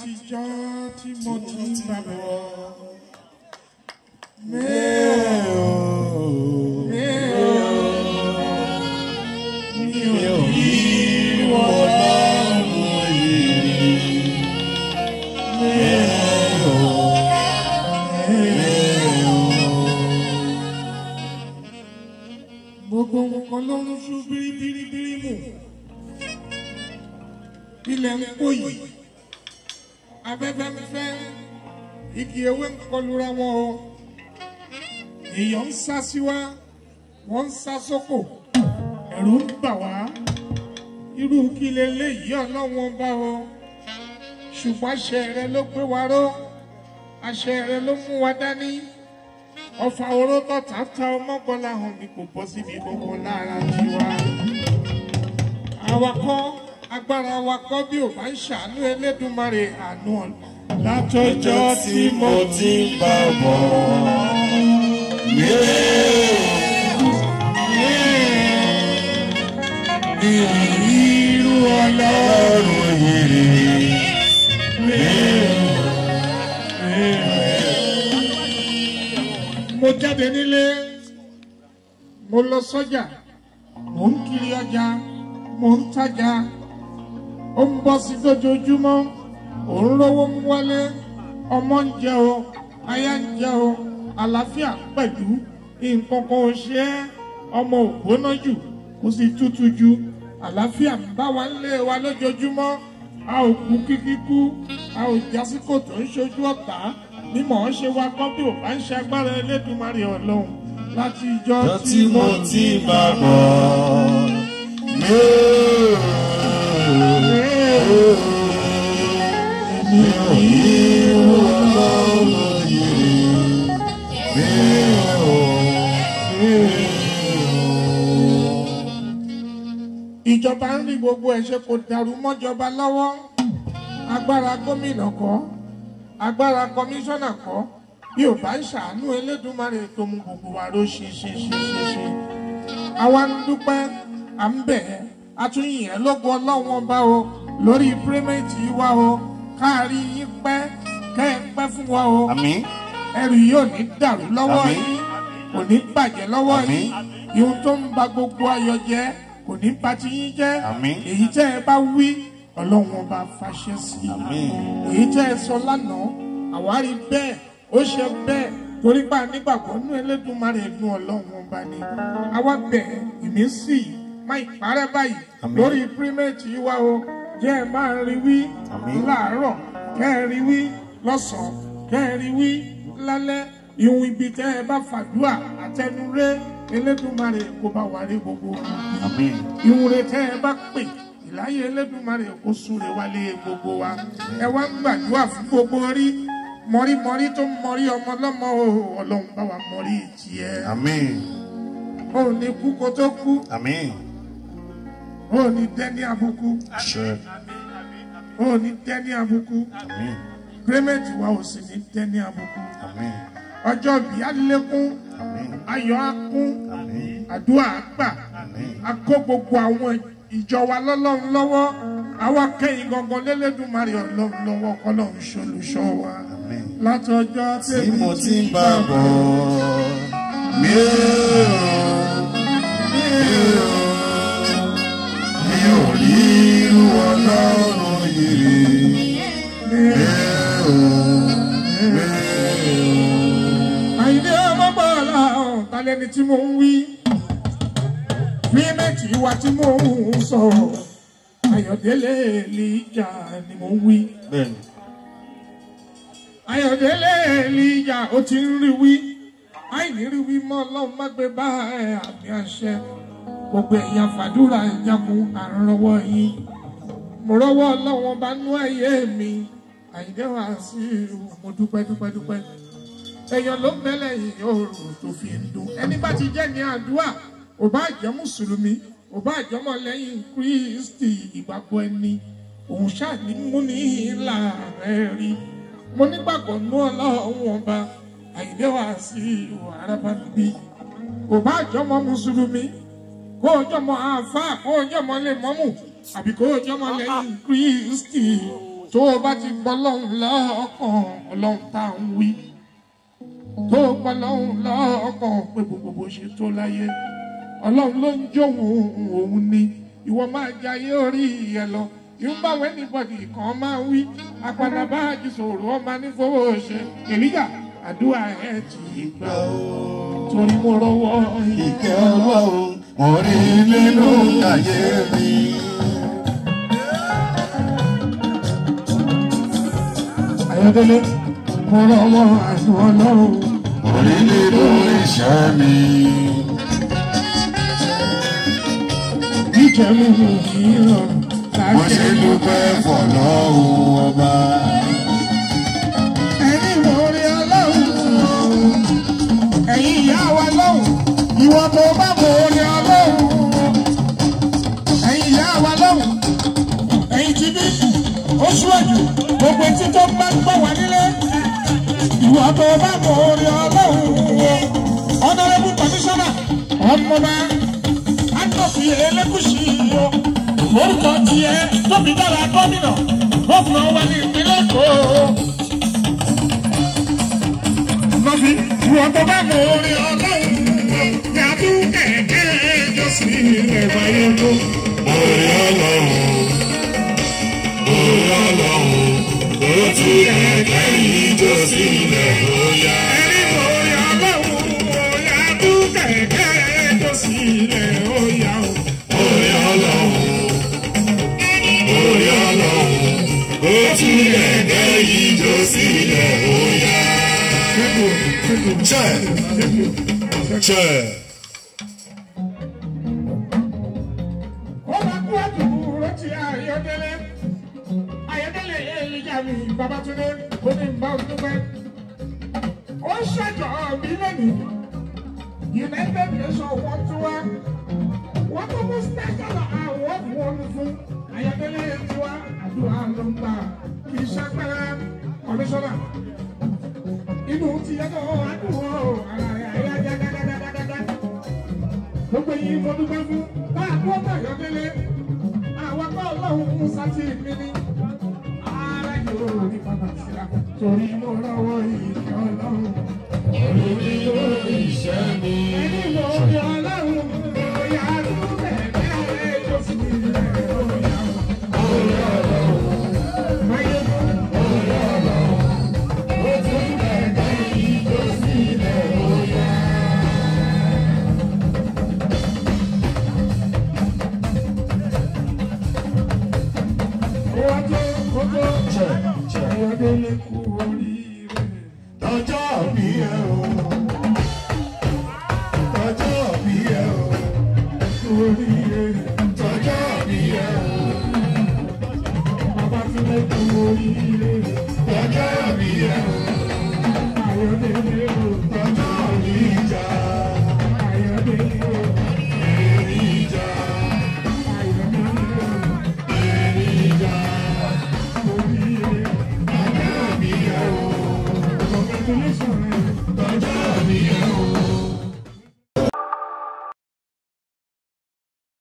látijọ́ tí mo ti ń bá bọ̀. Mi ò rí ọlọ́run yìí. Gbogbo nǹkan ló ń ṣú bíríbíríbírí mù. Ilẹ̀ ń pò yìí. Afẹ́fẹ́ ń fẹ́. Igi ewé ń kọlura wọn o. Èèyàn ń sá sí wa. Wọ́n ń sá sóko. Ẹ̀rù ń bà wá. Irú kí leléyìí ọlọ́wọ́n bá o. Ṣùgbọ́n àṣẹ rẹ ló gbé wa ró. Àṣẹ rẹ ló mú wa dání ọfà oró tọ̀tà ta ọmọgbọ́lá hàn mi kò bọ́ síbi gbogbo lára tiwa. awakọ̀ agbára awakọ̀ bí ò bá ń ṣàánú Elédùmarè àánú ọ̀la. látọjọ́ tí mo ti ń bá bọ̀. irú ọlọ́run yìí. mo jáde nílé mo lọ sọ́jà mo ń kiri ọjà mo ń tajà ó ń bọ́ sí lójoojúmọ́ ò ń rówó ń wálé ọmọ ń jẹ o aya ń jẹ o àlàáfíà pẹ̀lú nǹkan kan ò ṣe é ọmọ ò gbóná jù kò sì tútù jù àlàáfíà ń bá wa lé wa lójoojúmọ́ a ò kú kíkíkú a ò jásí kòtò ń ṣojú ọ̀tá mímọ̀ ọ́n ṣe wá kọ́ bí ò bá ń ṣe agbára Elédùmarè Ọlọ́run láti ìjọ Ọjọ́ tí mo ti bá bọ̀. Mi ò rí ọlọ́run yìí. Mi ò ìjọba ń rí gbogbo ẹ̀ ṣe kò dàrú mọ́jọba lọ́wọ́ agbára gómìnà kọ́ agbára kọmíṣánná kọ́ bí ò bá ń ṣàánú Elédùmarè tó mú gbogbo wa ló ṣe ṣe ṣe ṣe ṣe àwa ń dúpẹ́ à ń bẹ̀ ẹ́ àtúnyìn ẹ́ lógo ọlọ́run ọba o lórí pírímẹ̀tì wa o káàrí yín pẹ́ kẹ́ ẹ pẹ́ fún wa o Àmín. ẹrù yìí ò ní dàrú lọ́wọ́ Àmín. yín kò ní bàjẹ́ lọ́wọ́ Àmín. yín ihun tó ń ba gbogbo ayọ̀ jẹ́ kò ní ba ti yín jẹ́ Àmín. èyí tẹ́ ẹ bá wí ọlọ́run ọba fàṣẹ sí i Àmín. èyí tẹ́ ẹ sọ lánàá àwárí bẹ́ẹ̀ ó ṣe bẹ́ẹ̀ torí pa nígbàgbọ́ nú Elédùmarè nú ọlọ́run ọba ni àwa bẹ̀ ìmísí máa ìparẹ́ báyìí Àmín. lórí pírímẹ̀tì wa o jẹ́ ẹ máa rí wí Àmín. láàárọ̀ kẹ́ ẹ rí wí lọ́sàn-án kẹ́ ẹ rí wí lálẹ́ ìhun ibi tẹ́ ẹ bá fàdúà àtẹnurẹ́ Elédùmarè kó bá wà rí gbogbo wọn Àmín. ìhun rẹ̀ tẹ́ ẹ bá pè ìláyé Elédùmarè kó súre wálé gbogbo wa ẹ wá ń gbàdúrà fún gbogbo rí mọ̀rímọ̀rí tó ń mọ̀rí ọmọ lọ́mọ o ọlọ́run bá wa mọ̀rí tiẹ̀ Àmín. o ò ní kú kó tó kú Àmín. o ò ní dẹ́ni àbùkù Àṣẹ. o ò ní dẹ́ni àbùkù Àmín. pírímẹ̀tì wa ò sì ní dẹ́ni àbùkù Àmín. ọjọ́ bí á lékún Àmín. ayọ̀ á kún Àmín. àdúrà á gbà Àmín. a kó gbogbo àwọn ìjọ wa lọ́lọ́run lọ́wọ́ àwa kẹ́yìn gangan lélẹ́dùnmarè ọlọ́run lọ́wọ́ kọ́lọ́run ṣolùṣọ́ wa Àmín. látọjọ́ Tí mo ti ń bá bọ̀. Mi ò mi ò mi ò rí irú ọlọ́run yìí. Mi ò mi ò. àyìnlé ọmọgbọ́ọ̀lá ọ̀hún talẹ́ni tí mo ń wí fíìmẹ̀tì wa tí mo ń sọ ayọ̀délé èlìjà ni mo ń wí Bẹ́ẹ̀ni. ayọ̀délé èlìjà ó ti ń rí wí àìní rí wí mọ́ ọlọ́run má gbé bá ẹ àmì àṣẹ gbogbo èèyàn fàdúrà ìjàkùn àrànlọ́wọ́ yín mo rọ́wọ́ ọlọ́run bá nú ayé mi àyìnlé wa sí mo dúpẹ́ dúpẹ́ dúpẹ́ èèyàn ló mẹ́lẹ̀ yìí òòrùn tó fi ń dùn ẹni bá ti jẹ́ ní àdúrà ò bá jẹ́ mùsùlùmí ò bá jẹ́ ọmọlẹ́yìn kristi ìgbàgbọ́ ẹni òun ṣáàní mú ní ìlà rẹ̀ rí mo nígbàgbọ́ nú ọlọ́run ọba àyìnlé wa sí ìwà arábá níbí ò bá jẹ́ ọmọ mùsùlùmí kó o jọmọ àáfàá kó o jọmọ lè mọ́mù àbí kó o jọmọ lẹ́yìn kristi tó o bá ti gbọ́ lọ́hùn lọ́kàn ọlọ́run tá à ń wí tó o gbọ́ lọ́hùn lọ́kàn pé gbogbo bó ṣe tó láyé ọlọ́run ló ń jóhun òun ni ìwọ máa jayé orí ẹ lọ ìwọ́n wẹ́ níbọ̀dì kan máa wí apàdà bá àjù sòrò ọmọ nífowó ṣe èlíjà àdúrà ẹ ti gbà ó torí mo rọwọ́ Ìkẹ́ ọlọ́run mo rí nínú ayé mi. Ayọ̀délé mo rọwọ́ àánú ọlọ́run Mo rí nínú iṣẹ́ mi. jíjẹ mi mi kì í rọrùn Mo ṣe dúpẹ́ fọlọ́run ọba. ẹni mo rí ọlọ́run ẹ̀yin ìyá wa lọ́hùn ìwọ tó bá mo rí ọlọ́run ẹ̀yin ìyá wa lọ́hùn ẹ̀yin ti bí oṣù ẹ̀jù gbogbo etí tó bá gbọ́ wá nílé ìwọ tó bá mo rí ọlọ́run honourable commissioner ọmọba adọ́fi elégùsì o lórúkọ tiẹ̀ tóbi dára gómìnà gómìnà wa ní ìpínlẹ̀ èkó lọ́fi wọ́n tó bá mọ orin ọlọ́run yàtú kẹ̀kẹ́ ẹjọ́ sí ilẹ̀ wáyé tó. Orí ọlọ́run, orí ọlọ́run, ó ti kẹ̀kẹ́ ìjọ sílẹ̀ bóyá. ẹni mọ orin ọlọ́run yàtú kẹ̀kẹ́ ẹjọ́ sí ilẹ̀ óyá o. Orí ọlọ́run, orí ọlọ́run, ó ti kẹ̀kẹ́ ìjọ sílẹ̀ bóyá. Chẹ́, chẹ́. ó máa kú àdúgbò ti ayọ̀délé ayọ̀délé èlìjà mi babatunde ó ní bá o dúpẹ́ ó ṣèjọ mi lónìí united nations wọ́n tún wá wọ́n tún mú special award wọn fún ayọ̀délé tiwa àdúrà ló ń gbà kì í ṣàpẹrẹ kọmíṣánná inú ti yàtọ̀ àdúrà ara rẹ̀ ayájá dáadáa gbogbo yìí mo dúpẹ́ fún bá a dúró bá yọdélé àwọn bá ọlọ́run mú sátì mi ní ara yóò rí bàbá síra torí mo lọ́wọ́ ìṣẹ́ ọlọ́run. Orí nínú iṣẹ́ mi. ẹni mo rí ọlọ́run bóyá lóbẹ̀ bẹ́ẹ̀ tó sì rẹ̀ bóyá o. Máyé Ó ti kẹ̀kẹ́ ìjọ sílẹ̀ bóyá. ó wá tó kó tó ayọ̀délé kú